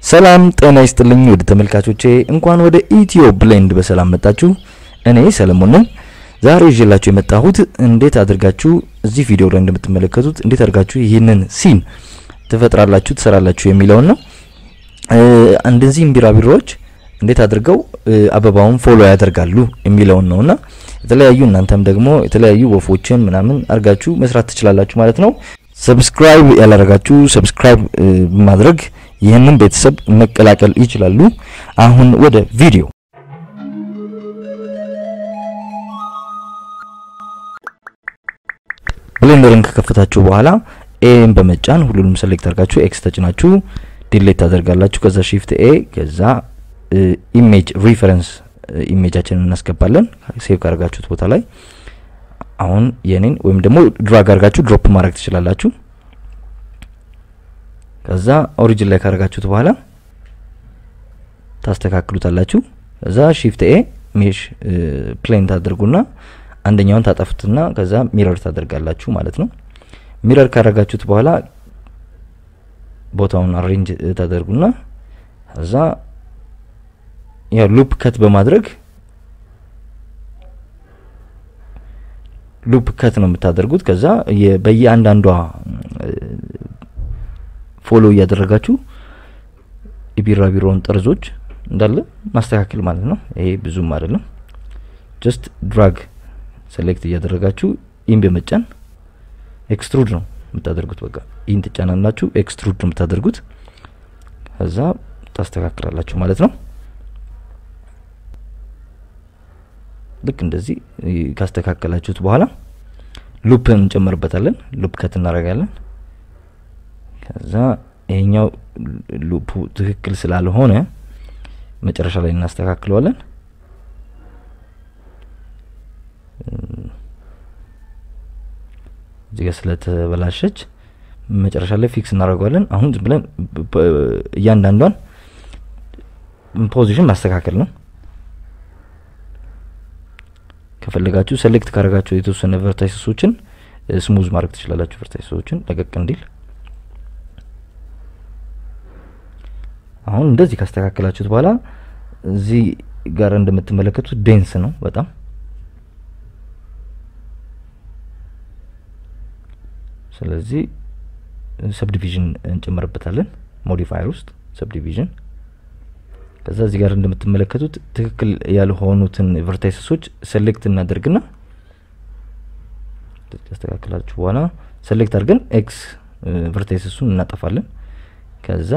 ሰላም ጤና ይስጥልኝ ወደ ተመልካቾቼ፣ እንኳን ወደ ኢትዮ ብሌንድ በሰላም መጣችሁ። እኔ ሰለሞን ነኝ። ዛሬ ይዤላችሁ የመጣሁት እንዴት አድርጋችሁ እዚህ ቪዲዮ ላይ እንደምትመለከቱት እንዴት አድርጋችሁ ይህንን ሲን ትፈጥራላችሁ ትሰራላችሁ የሚለውን ነው። እነዚህም ቢራቢሮዎች እንዴት አድርገው አበባውን ፎሎ ያደርጋሉ የሚለውን ነውና የተለያዩ እናንተም ደግሞ የተለያዩ ወፎችን ምናምን አድርጋችሁ መስራት ትችላላችሁ ማለት ነው። ሰብስክራይብ ያላደረጋችሁ ሰብስክራይብ በማድረግ ይህንን ቤተሰብ መቀላቀል ይችላሉ። አሁን ወደ ቪዲዮ ብሌንደርን ከከፈታችሁ በኋላ ኤን በመጫን ሁሉንም ሰሌክት አድርጋችሁ ኤክስ ተጭናችሁ ዲሌት ታደርጋላችሁ። ከዛ ሺፍት ኤ ከዛ ኢሜጅ ሪፈረንስ ኢሜጃችንን እናስገባለን ሴቭ ካደርጋችሁት ቦታ ላይ አሁን የኔን ወይም ደግሞ ድራግ አድርጋችሁ ድሮፕ ማድረግ ትችላላችሁ። ከዛ ኦሪጂን ላይ ካደረጋችሁት በኋላ ታስተካክሉታላችሁ። ከዛ ሺፍት ኤ ሜሽ ፕሌን ታደርጉና አንደኛውን ታጠፉትና ከዛ ሚረር ታደርጋላችሁ ማለት ነው። ሚረር ካደረጋችሁት በኋላ ቦታውን አሬንጅ ታደርጉና ከዛ ያው ሉፕ ከት በማድረግ ሉፕ ከት ነው የምታደርጉት። ከዛ በየአንዳንዷ ፎሎ እያደረጋችሁ የቢራቢሮውን ጠርዞች እንዳለ ማስተካከል ማለት ነው። ይሄ ብዙም አይደለም። ጀስት ድራግ ሴሌክት እያደረጋችሁ ኢን በመጫን ኤክስትሩድ ነው የምታደርጉት። በቃ ኢን ትጫናላችሁ፣ ኤክስትሩድ ነው የምታደርጉት። ከዛ ታስተካክላላችሁ ማለት ነው። ልክ እንደዚህ ካስተካከላችሁት በኋላ ሉፕ እንጨምርበታለን። ሉፕ ከት እናደርጋለን። ከዛ ይሄኛው ሉፑ ትክክል ስላልሆነ መጨረሻ ላይ እናስተካክለዋለን። እዚህ ጋር ስለተበላሸች መጨረሻ ላይ ፊክስ እናደርገዋለን። አሁን ዝም ብለን እያንዳንዷን ፖዚሽን ማስተካከል ነው። ከፈለጋችሁ ሴሌክት ካደረጋችሁ የተወሰነ ቨርታይሰሶችን ስሙዝ ማድረግ ትችላላችሁ። ቨርታይሰሶችን ለቀቅ እንዲል አሁን እንደዚህ ካስተካከላችሁት በኋላ እዚህ ጋር እንደምትመለከቱት ዴንስ ነው በጣም ስለዚህ ሰብዲቪዥን እንጨምርበታለን ሞዲፋየር ውስጥ ሰብዲቪዥን ከዛ እዚህ ጋር እንደምትመለከቱት ትክክል ያልሆኑትን ቨርታይሰሶች ሴሌክት እናደርግና ያስተካክላችሁ በኋላ ሴሌክት አድርገን ኤክስ ቨርታይሰሱን እናጠፋለን። ከዛ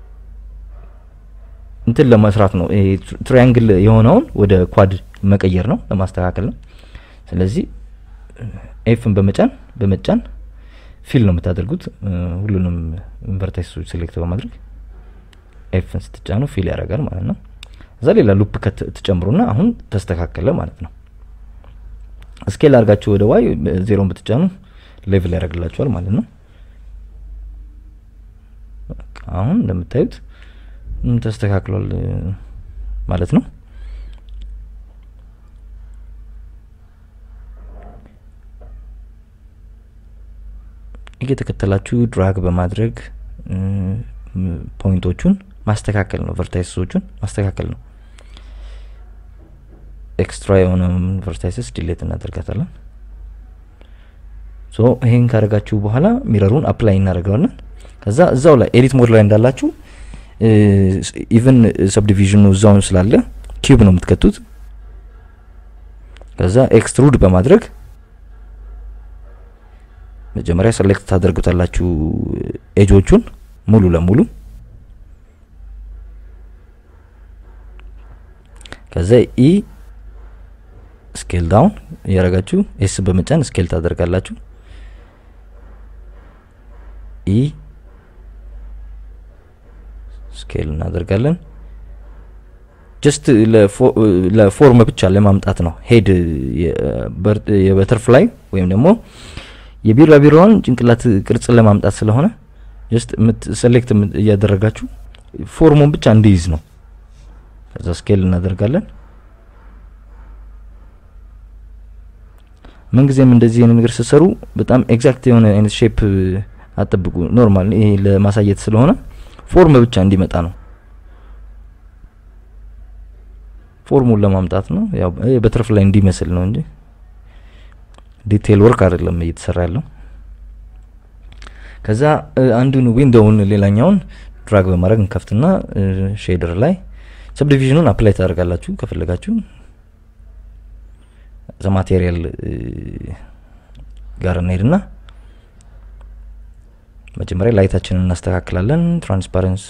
እንትን ለመስራት ነው ይሄ ትራያንግል የሆነውን ወደ ኳድ መቀየር ነው ለማስተካከል ነው። ስለዚህ ኤፍን በመጫን በመጫን ፊል ነው የምታደርጉት ሁሉንም ቨርታይሰሶች ሴሌክት በማድረግ ኤፍን ስትጫኑ ፊል ያደርጋል ማለት ነው። እዛ ሌላ ሉፕ ከት ትጨምሩና አሁን ተስተካከለ ማለት ነው። ስኬል አድርጋችሁ ወደ ዋይ ዜሮን ብትጫኑ ሌቭል ያደርግላችኋል ማለት ነው። አሁን እንደምታዩት ተስተካክሏል ማለት ነው። እየተከተላችሁ ድራግ በማድረግ ፖይንቶቹን ማስተካከል ነው። ቨርታይሰሶቹን ማስተካከል ነው። ኤክስትራ የሆነ ቨርታይሰስ ዲሌት እናደርጋታለን። ሶ ይሄን ካደረጋችሁ በኋላ ሚረሩን አፕላይ እናደርገዋለን። ከዛ እዛው ላይ ኤዲት ሞድ ላይ እንዳላችሁ ኢቨን ሰብዲቪዥኑ እዛው ስላለ ኪዩብ ነው የምትከቱት። ከዛ ኤክስትሩድ በማድረግ መጀመሪያ ሰሌክት ታደርጉታላችሁ ኤጆቹን ሙሉ ለሙሉ ከዛ ኢ ስኬል ዳውን እያደረጋችሁ ኤስ በመጫን ስኬል ታደርጋላችሁ። ኢ ስኬል እናደርጋለን። ጀስት ለፎርም ብቻ ለማምጣት ነው። ሄድ የበተርፍላይ ወይም ደግሞ የቢራቢሮውን ጭንቅላት ቅርጽ ለማምጣት ስለሆነ ጀስት ሴሌክት እያደረጋችሁ ፎርሙን ብቻ እንዲይዝ ነው። ከዛ ስኬል እናደርጋለን። ምንጊዜም እንደዚህ አይነት ነገር ስትሰሩ በጣም ኤግዛክት የሆነ አይነት ሼፕ አጠብቁ። ኖርማል ይሄ ለማሳየት ስለሆነ ፎርም ብቻ እንዲመጣ ነው ፎርሙን ለማምጣት ነው። ያው በትርፍ ላይ እንዲመስል ነው እንጂ ዲቴል ወርክ አይደለም እየተሰራ ያለው። ከዛ አንዱን ዊንዶውን ሌላኛውን ድራግ በማድረግ እንከፍትና ሼደር ላይ ሰብዲቪዥኑን አፕላይ ታደርጋላችሁ ከፈለጋችሁ። ዘ ማቴሪያል ጋር እንሄድና መጀመሪያ ላይታችንን እናስተካክላለን። ትራንስፓረንስ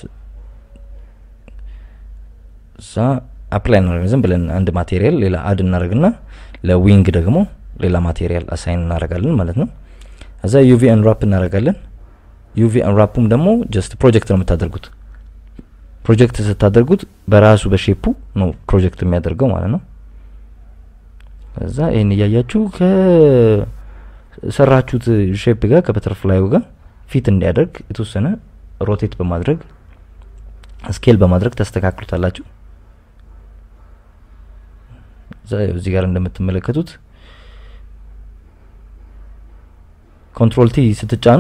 እዛ አፕላይ እናደርግ ዝም ብለን አንድ ማቴሪያል ሌላ አድ እናደርግና ለዊንግ ደግሞ ሌላ ማቴሪያል አሳይን እናደርጋለን ማለት ነው። እዛ ዩቪ አንራፕ እናደርጋለን። ዩቪ አንራፑም ደግሞ ጀስት ፕሮጀክት ነው የምታደርጉት። ፕሮጀክት ስታደርጉት በራሱ በሼፑ ነው ፕሮጀክት የሚያደርገው ማለት ነው። እዛ ይህን እያያችሁ ከሰራችሁት ሼፕ ጋር ከበተርፍላዩ ጋር ፊት እንዲያደርግ የተወሰነ ሮቴት በማድረግ ስኬል በማድረግ ታስተካክሉታላችሁ። እዚህ ጋር እንደምትመለከቱት ኮንትሮል ቲ ስትጫኑ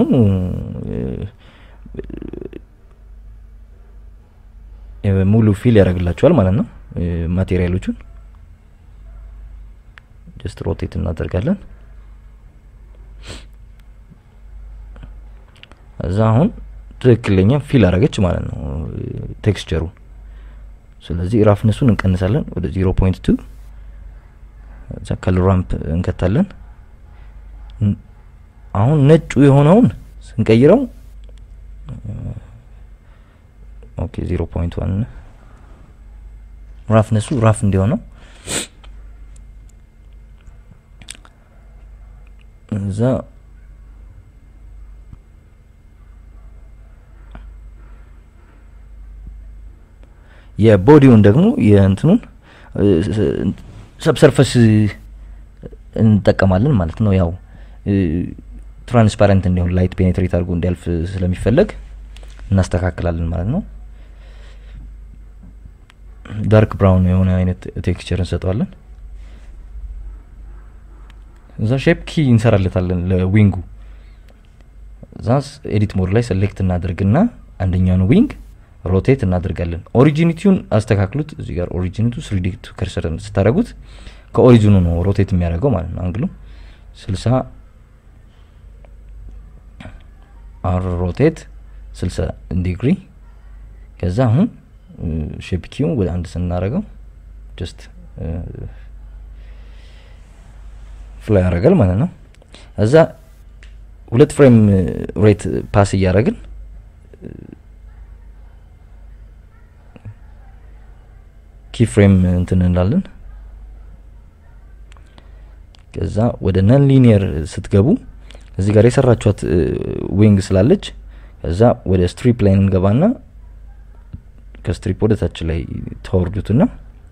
ሙሉ ፊል ያደርግላችኋል ማለት ነው። ማቴሪያሎቹን ጀስት ሮቴት እናደርጋለን። እዛ አሁን ትክክለኛ ፊል አረገች ማለት ነው ቴክስቸሩ። ስለዚህ ራፍነሱን እንቀንሳለን ወደ ዚሮ ፖይንት ቱ እዛ ከለር ራምፕ እንከታለን። አሁን ነጩ የሆነውን ስንቀይረው ኦኬ ዚሮ ፖይንት ዋን ራፍነሱ ራፍ እንዲሆነው እዛ የቦዲውን ደግሞ የእንትኑን ሰብሰርፈስ እንጠቀማለን ማለት ነው። ያው ትራንስፓረንት እንዲሆን ላይት ፔኔትሬት አድርጎ እንዲያልፍ ስለሚፈለግ እናስተካክላለን ማለት ነው። ዳርክ ብራውን የሆነ አይነት ቴክስቸር እንሰጠዋለን። እዛ ሼፕ ኪ እንሰራለታለን ለዊንጉ። እዛ ኤዲት ሞድ ላይ ሰሌክት እናደርግና አንደኛውን ዊንግ ሮቴት እናደርጋለን። ኦሪጂኒቲውን አስተካክሉት። እዚህ ጋር ኦሪጂኒቱ ስሪዲ ከርሰር ስታደረጉት ከኦሪጂኑ ነው ሮቴት የሚያደርገው ማለት ነው። አንግሉ ስልሳ አር ሮቴት ስልሳ ዲግሪ። ከዛ አሁን ሼፕ ኪውን ወደ አንድ ስናደረገው ጀስት ፍላይ ያደርጋል ማለት ነው። እዛ ሁለት ፍሬም ሬት ፓስ እያደረግን ኪ ፍሬም እንትን እንላለን። ከዛ ወደ ነን ሊኒየር ስትገቡ እዚህ ጋር የሰራችኋት ዊንግ ስላለች ከዛ ወደ ስትሪፕ ላይ እንገባና ከስትሪፕ ወደ ታች ላይ ተወርዱትና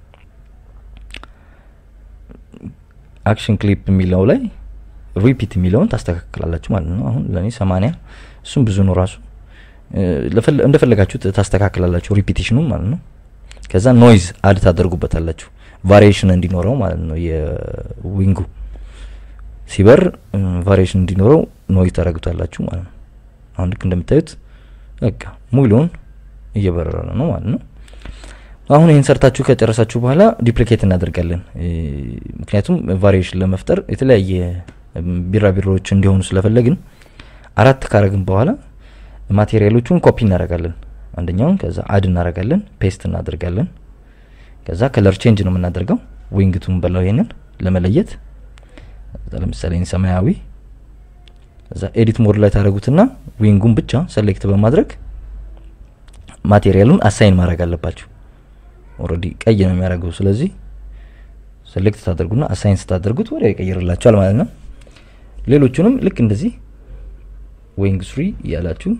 አክሽን ክሊፕ የሚለው ላይ ሪፒት የሚለውን ታስተካክላላችሁ ማለት ነው። አሁን ለእኔ ሰማንያ እሱም ብዙ ነው ራሱ እንደፈለጋችሁት ታስተካክላላችሁ ሪፒቴሽኑም ማለት ነው። ከዛ ኖይዝ አድ ታደርጉበታላችሁ ቫሪዬሽን እንዲኖረው ማለት ነው። የዊንጉ ሲበር ቫሪዬሽን እንዲኖረው ኖይዝ ታደርጉታላችሁ ማለት ነው። አሁን ልክ እንደምታዩት በቃ ሙሉውን እየበረረ ነው ማለት ነው። አሁን ይህን ሰርታችሁ ከጨረሳችሁ በኋላ ዲፕሊኬት እናደርጋለን። ምክንያቱም ቫሪዬሽን ለመፍጠር የተለያየ ቢራቢሮዎች እንዲሆኑ ስለፈለግን አራት ካረግን በኋላ ማቴሪያሎቹን ኮፒ እናደርጋለን። አንደኛውን ከዛ አድ እናደርጋለን፣ ፔስት እናደርጋለን። ከዛ ከለር ቼንጅ ነው የምናደርገው ዊንግቱን በለው ይሄንን ለመለየት ለምሳሌ ሰማያዊ እዛ ኤዲት ሞድ ላይ ታደረጉትና ዊንጉን ብቻ ሰሌክት በማድረግ ማቴሪያሉን አሳይን ማድረግ አለባችሁ። ኦልሬዲ ቀይ ነው የሚያደርገው። ስለዚህ ሴሌክት ታደርጉና አሳይን ስታደርጉት ወዲያው ይቀይርላችኋል ማለት ነው። ሌሎቹንም ልክ እንደዚህ ዊንግ ስሪ እያላችሁ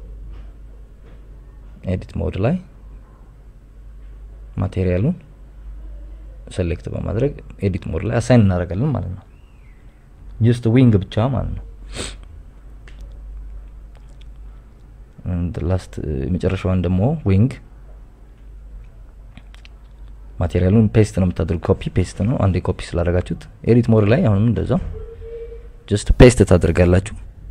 ኤዲት ሞድ ላይ ማቴሪያሉን ሴሌክት በማድረግ ኤዲት ሞድ ላይ አሳይን እናደርጋለን ማለት ነው። ጀስት ዊንግ ብቻ ማለት ነው። ላስት የመጨረሻዋን ደግሞ ዊንግ ማቴሪያሉን ፔስት ነው የምታደርጉ። ኮፒ ፔስት ነው። አንዴ ኮፒ ስላደረጋችሁት ኤዲት ሞድ ላይ አሁንም እንደዛው ጀስት ፔስት ታደርጋላችሁ።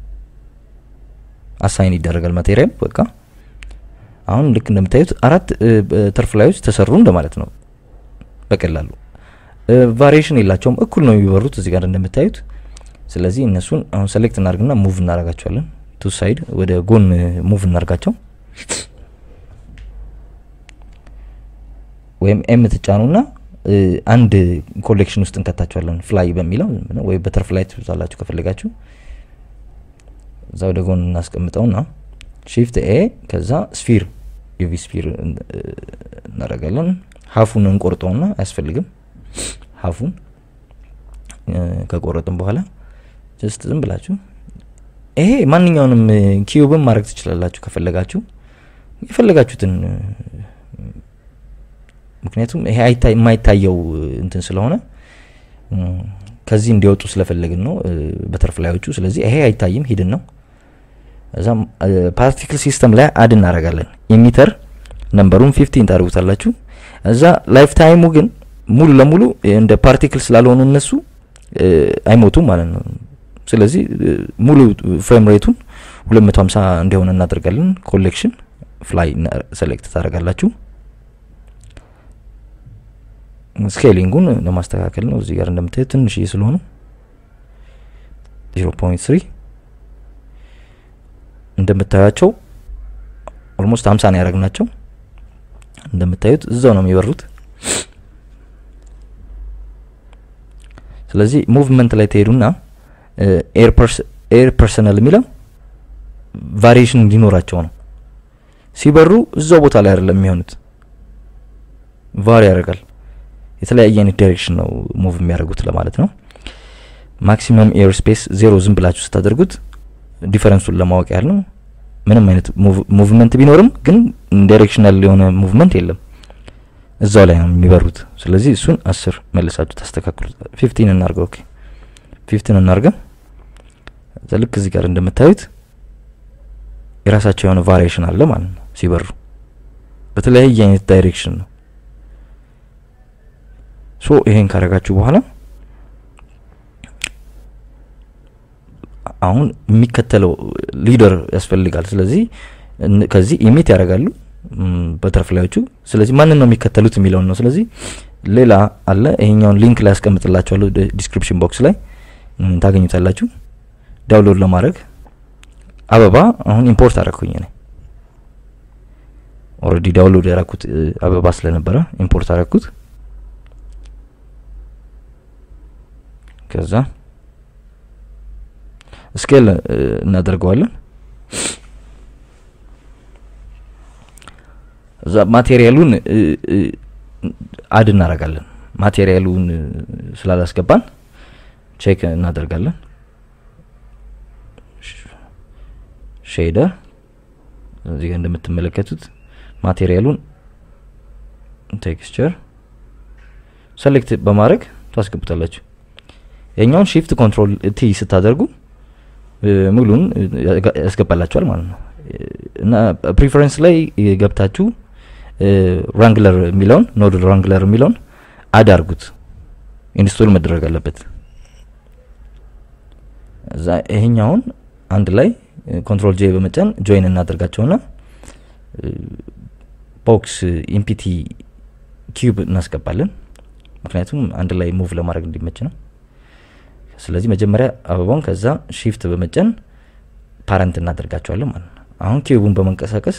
አሳይን ይደረጋል ማቴሪያል በቃ አሁን ልክ እንደምታዩት አራት ተርፍ ላዮች ተሰሩ እንደማለት ነው። በቀላሉ ቫሪዬሽን የላቸውም፣ እኩል ነው የሚበሩት እዚህ ጋር እንደምታዩት። ስለዚህ እነሱን አሁን ሰሌክት እናደርግና ሙቭ እናደርጋቸዋለን። ቱ ሳይድ ወደ ጎን ሙቭ እናደርጋቸው ወይም ኤም ትጫኑና አንድ ኮሌክሽን ውስጥ እንከታቸዋለን። ፍላይ በሚለው ወይ በተርፍላይ ትዛላችሁ ከፈለጋችሁ እዛ ወደ ጎን እናስቀምጠውና ሺፍት ኤ ከዛ ስፊር ዩቪ ስፊር እናደርጋለን። ሀፉን እንቆርጠውና አያስፈልግም። ሀፉን ከቆረጥን በኋላ ጀስት ዝም ብላችሁ ይሄ ማንኛውንም ኪዩብን ማድረግ ትችላላችሁ ከፈለጋችሁ የፈለጋችሁትን ምክንያቱም ይሄ የማይታየው እንትን ስለሆነ ከዚህ እንዲወጡ ስለፈለግን ነው በተርፍላዮቹ። ስለዚህ ይሄ አይታይም ሂድን ነው። እዛም ፓርቲክል ሲስተም ላይ አድ እናደርጋለን። ኢሚተር ነምበሩን ፊፍቲን ታደርጉታላችሁ። እዛ ላይፍ ታይሙ ግን ሙሉ ለሙሉ እንደ ፓርቲክል ስላልሆኑ እነሱ አይሞቱም ማለት ነው። ስለዚህ ሙሉ ፍሬም ሬቱን 250 እንዲሆን እናደርጋለን። ኮሌክሽን ፍላይ ሴሌክት ታደርጋላችሁ። ስኬሊንጉን ለማስተካከል ነው። እዚህ ጋር እንደምታዩት ትንሽዬ ስለሆኑ 0.3 እንደምታዩቸው ኦልሞስት 50 ነው ያደረግናቸው። እንደምታዩት እዛው ነው የሚበሩት። ስለዚህ ሙቭመንት ላይ ትሄዱና ኤር ፐርሰናል የሚለው ቫሪዬሽን እንዲኖራቸው ነው። ሲበሩ እዛው ቦታ ላይ አይደለም የሚሆኑት፣ ቫሪ ያደርጋል። የተለያየ አይነት ዳይሬክሽን ነው ሙቭ የሚያደርጉት ለማለት ነው። ማክሲመም ኤር ስፔስ ዜሮ ዝም ብላችሁ ስታደርጉት ዲፈረንሱን ለማወቅ ያህል ነው። ምንም አይነት ሙቭመንት ቢኖርም ግን ዳይሬክሽናል የሆነ ሙቭመንት የለም፣ እዛው ላይ ነው የሚበሩት። ስለዚህ እሱን አስር መልሳችሁ ታስተካክሉት። ፊፍቲን እናርገው። ኦኬ ፊፍቲን እናርገው። ልክ እዚህ ጋር እንደምታዩት የራሳቸው የሆነ ቫሪዬሽን አለ ማለት ነው። ሲበሩ በተለያየ አይነት ዳይሬክሽን ነው። ሶ ይሄን ካረጋችሁ በኋላ አሁን የሚከተለው ሊደር ያስፈልጋል። ስለዚህ ከዚህ ኢሚት ያደርጋሉ በተርፍላዮቹ። ስለዚህ ማንን ነው የሚከተሉት የሚለውን ነው። ስለዚህ ሌላ አለ። ይሄኛውን ሊንክ ላይ ያስቀምጥላችኋለሁ ዲስክሪፕሽን ቦክስ ላይ ታገኙታላችሁ። ዳውንሎድ ለማድረግ አበባ አሁን ኢምፖርት አደረግኩኝ እኔ ኦልሬዲ ዳውንሎድ ያደረኩት አበባ ስለነበረ ኢምፖርት አደረግኩት። ከዛ ስኬል እናደርገዋለን። እዛ ማቴሪያሉን አድ እናደርጋለን። ማቴሪያሉን ስላላስገባን ቼክ እናደርጋለን። ሼደር እዚህ ጋር እንደምትመለከቱት ማቴሪያሉን ቴክስቸር ሰሌክት በማድረግ ታስገቡታላችሁ። የኛውን ሺፍት ኮንትሮል ቲ ስታደርጉ ሙሉን ያስገባላችኋል ማለት ነው። እና ፕሪፈረንስ ላይ ገብታችሁ ራንግለር የሚለውን ኖድ ራንግለር የሚለውን አድ አርጉት። ኢንስቶል መደረግ አለበት። እዛ ይሄኛውን አንድ ላይ ኮንትሮል ጄ በመጫን ጆይን እናደርጋቸውና ቦክስ ኢምፒቲ ኪዩብ እናስገባለን። ምክንያቱም አንድ ላይ ሙቭ ለማድረግ እንዲመች ነው። ስለዚህ መጀመሪያ አበባውን ከዛ ሺፍት በመጫን ፓረንት እናደርጋቸዋለን ማለት ነው። አሁን ኪዩቡን በመንቀሳቀስ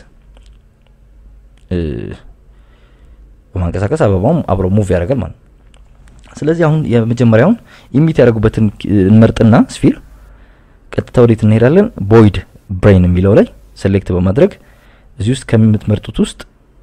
በማንቀሳቀስ አበባውም አብሮ ሙቭ ያደርጋል ማለት ነው። ስለዚህ አሁን የመጀመሪያውን ኢሚት ያደረጉበትን እንመርጥና ስፊር ቀጥታ ወዴት እንሄዳለን? ቦይድ ብሬን የሚለው ላይ ሴሌክት በማድረግ እዚህ ውስጥ ከምትመርጡት ውስጥ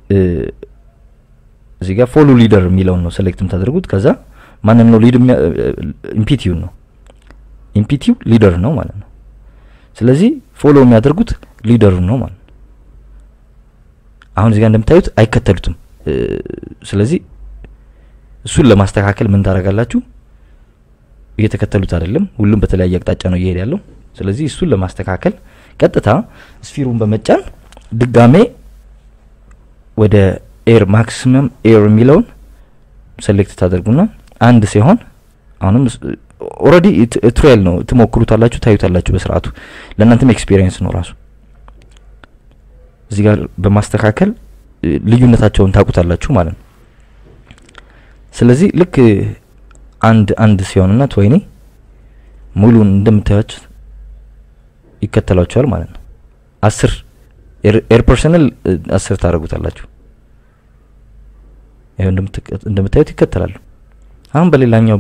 እዚህ ጋር ፎሎ ሊደር የሚለውን ነው ሴሌክት የምታደርጉት። ከዛ ማንን ነው ሊድ ኢምፒቲው ነው ኢምፒቲው ሊደር ነው ማለት ነው። ስለዚህ ፎሎ የሚያደርጉት ሊደሩ ነው ማለት ነው። አሁን እዚህ ጋር እንደምታዩት አይከተሉትም። ስለዚህ እሱን ለማስተካከል ምን ታደርጋላችሁ? እየተከተሉት አይደለም፣ ሁሉም በተለያየ አቅጣጫ ነው እየሄድ ያለው። ስለዚህ እሱን ለማስተካከል ቀጥታ ስፊሩን በመጫን ድጋሜ ወደ ኤር ማክሲመም ኤር የሚለውን ሴሌክት ታደርጉና አንድ ሲሆን አሁንም ኦልሬዲ ትሬል ነው ትሞክሩታላችሁ፣ ታዩታላችሁ በስርዓቱ ለእናንተም ኤክስፒሪየንስ ነው ራሱ እዚህ ጋር በማስተካከል ልዩነታቸውን ታውቁታላችሁ ማለት ነው። ስለዚህ ልክ አንድ አንድ ሲሆንና ትወይኒ ሙሉን እንደምታዩት ይከተሏቸዋል ማለት ነው። አስር ኤር ፐርሰናል አስር ታደርጉታላችሁ። ይኸው እንደምታዩት ይከተላሉ። አሁን በሌላኛው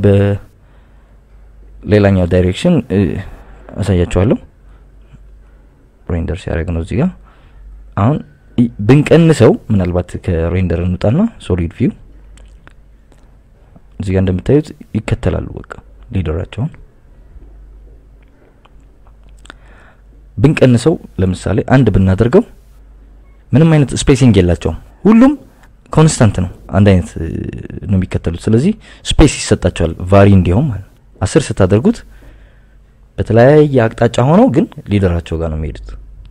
በሌላኛው ዳይሬክሽን አሳያችኋለሁ። ሬንደር ሲያደርግ ነው እዚህ ጋር አሁን ብንቀንሰው ምናልባት ከሬንደር እንውጣና ሶሊድ ቪው እዚህ ጋር እንደምታዩት ይከተላሉ። በቃ ሊደራቸውን ብንቀንሰው ለምሳሌ አንድ ብናደርገው ምንም አይነት ስፔሲንግ የላቸውም። ሁሉም ኮንስታንት ነው፣ አንድ አይነት ነው የሚከተሉት። ስለዚህ ስፔስ ይሰጣቸዋል ቫሪ እንዲሆን ማለት ነው። አስር ስታደርጉት በተለያየ አቅጣጫ ሆነው ግን ሊደራቸው ጋር ነው የሚሄዱት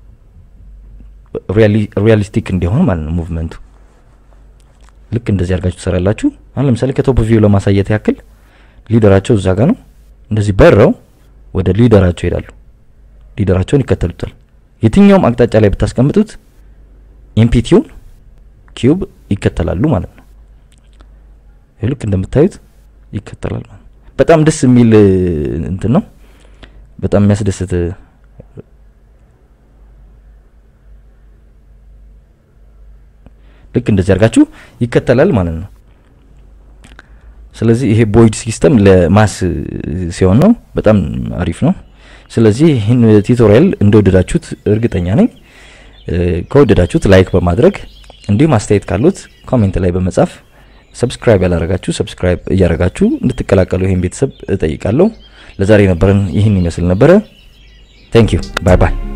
ሪያሊስቲክ እንዲሆን ማለት ነው ሙቭመንቱ። ልክ እንደዚህ አድርጋችሁ ትሰራላችሁ። አሁን ለምሳሌ ከቶፕ ቪው ለማሳየት ያክል ሊደራቸው እዛ ጋር ነው። እንደዚህ በረው ወደ ሊደራቸው ይሄዳሉ። ሊደራቸውን ይከተሉታል። የትኛውም አቅጣጫ ላይ ብታስቀምጡት ኢምፒቲውን ኪዩብ ይከተላሉ ማለት ነው። ልክ እንደምታዩት ይከተላል ማለት ነው። በጣም ደስ የሚል እንትን ነው። በጣም የሚያስደስት ልክ እንደዚህ አድርጋችሁ ይከተላል ማለት ነው። ስለዚህ ይሄ ቦይድ ሲስተም ለማስ ሲሆን ነው በጣም አሪፍ ነው። ስለዚህ ይህን ቱቶሪያል እንደወደዳችሁት እርግጠኛ ነኝ። ከወደዳችሁት ላይክ በማድረግ እንዲሁም አስተያየት ካሉት ኮሜንት ላይ በመጻፍ ሰብስክራይብ ያላረጋችሁ ሰብስክራይብ እያረጋችሁ እንድትቀላቀሉ ይህን ቤተሰብ እጠይቃለሁ። ለዛሬ ነበረን ይህን ይመስል ነበረ። ቴንክ ዩ ባይ ባይ።